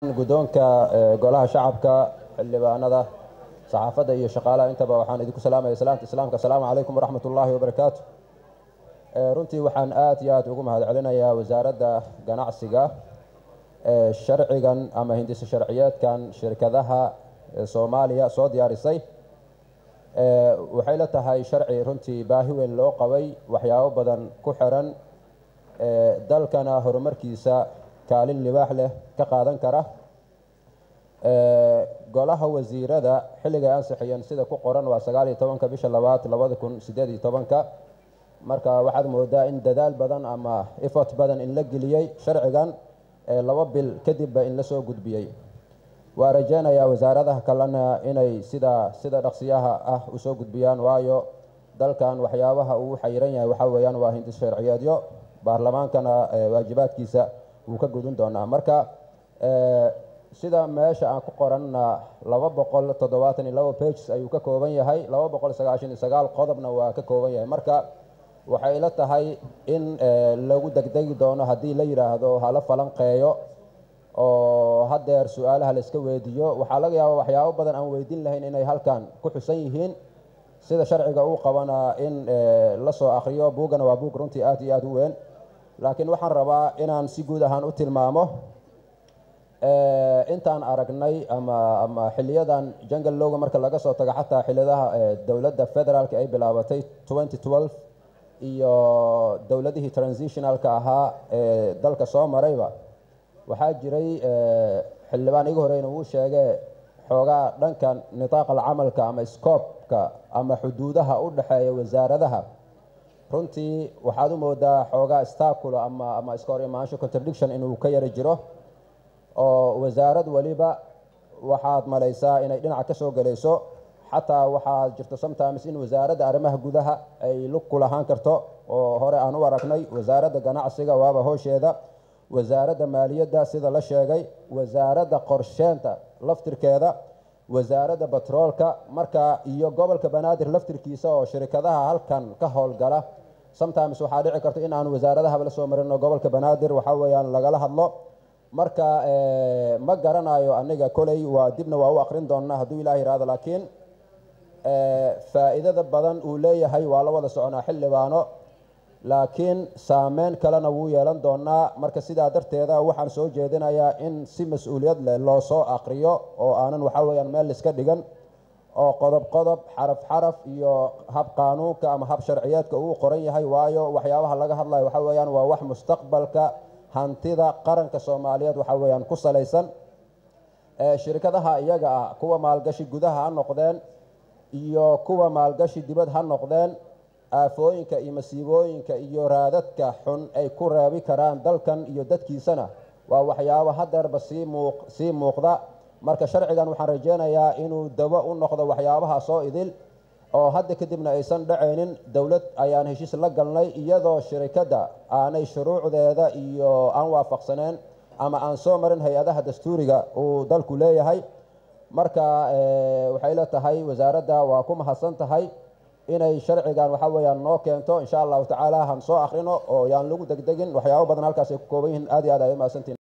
guddoonka golaha shacabka xildhibaanada saxaafadda iyo shaqaalaha intaba waxaan idinku salaamaya salaamta islaamka asalaamu calaykum waraxmat ullaahi wabarakaatu runtii waxaan aad iyo aad ugu mahadcelinayaa wasaaradda ganacsiga sharcigan ama hindisa sharciyeedkan shirkadaha soomaaliya soo diyaarisay waxay la tahay sharci runtii baahi weyn loo qabay waxyaabo badan ku xiran dalkana horumarkiisa kaalin libaax leh ka qaadan kara golaha wasiirada xilligay ansixiyeen sida ku qoran waa sagaal iyo tobanka bisha labaad labada kun sideed iyo tobanka marka waxaad moodaa in dadaal badan ama effort badan in la geliyey sharcigan laba bil kadibba in lasoo gudbiyey waa rajeynayaa wasaaradaha kalena inay sida sida dhaqsiyaha ah usoo gudbiyaan waayo dalkan waxyaabaha uu xayiran yahay waxaa weeyaan waa hindis sharciyeedyo baarlamaankana waajibaadkiisa wuu ka gudun doonaa marka sida meesha aan ku qoranna laba boqol toddobaatan iyo labo pages ayuu ka kooban yahay laba boqol sagaashan iyo sagaal qodobna waa ka kooban yahay marka waxay ila tahay in lagu degdegi doono haddii la yidhaahdo hala falanqeeyo oo haddeer su-aalaha la iska weydiiyo waxaa laga yaaba waxyaabo badan aan weydiin lahayn inay halkan ku xusan yihiin sida sharciga uu qabana in la soo akriyo buuggana waa buug runtii aad iyo aad u weyn laakiin waxaan rabaa inaan si guud ahaan u tilmaamo intaan aragnay ama ama xiliyadan jungle lowga marka laga soo tago xataa xiliyadaha dowladda federaalka ay bilaabatay twenty twelve iyo dowladihii transitionalka ahaa ee dalka soo marayba waxaa jiray xildhibaan igu horeyna uu sheegay xoogaa dhanka nitaaqal camalka ama scoobka ama xuduudaha u dhexeeya wasaaradaha runtii waxaad u moodaa xoogaa staculo ama ama iska hor imaansho contradiction inuu ka yari jiro oo wasaarad weliba waxaad malaysaa inay dhinaca ka soo gelayso xataa waxaa jirto sometimes in wasaaradda arrimaha gudaha ay lug ku lahaan karto oo hore aan u aragnay wasaaradda ganacsiga waaba hoosheeda wasaaradda maaliyadda sida la sheegay wasaaradda qorsheenta laftirkeeda wasaaradda batroolka marka iyo gobolka banaadir laftirkiisa oo shirikadaha halkan ka howlgala sometimes waxaa dhici karta in aan wasaaradahaba la soo marino gobolka banaadir waxaa weeyaan lagala hadlo marka ma garanayo aniga koley waa dibna waa u akrin doonaa hadduu ilaah yihahdo laakiin faa'iidada badan uu leeyahay waa la wada soconaa xildhibaano laakiin saameyn kalena wuu yeelan doonaa marka sidaa darteeda waxaan soo jeedinayaa in si mas-uuliyad leh loo soo akriyo oo aanan waxaa weyaan meel iska dhigan oo qodob qodob xaraf xaraf iyo hab qaanuunka ama hab sharciyeedka uu qoran yahay waayo waxyaabaha laga hadlayo waxaa weyaan waa wax mustaqbalka hantida qaranka soomaaliyeed waxaa weyaan ku salaysan shirkadaha iyaga ah kuwa maalgashi gudaha ha noqdeen iyo kuwa maalgashi dibad ha noqdeen aafooyinka iyo masiibooyinka iyo raadadka xun ay ku reebi karaan dalkan iyo dadkiisana waa waxyaabo hadeerba sii muuq sii muuqda marka sharcigan waxaan rajeynayaa inuu dabo u noqdo waxyaabaha soo idil oo hadda kadibna aysan dhacaynin dowlad ayaan heshiis la galnay iyadoo shirikadda aanay shuruucdeeda iyo aan waafaqsaneen ama aan soo marin hay-adaha dastuuriga uu dalku leeyahay marka waxay la tahay wasaaradda waa ku mahadsan tahay inay sharcigan waxaa weyaan noo keento insha allahu tacaala han soo akrino oo yaan lagu degdegin waxyaabo badan halkaas ay ku kooban yihiin aad iyo aad ay umahadsantihin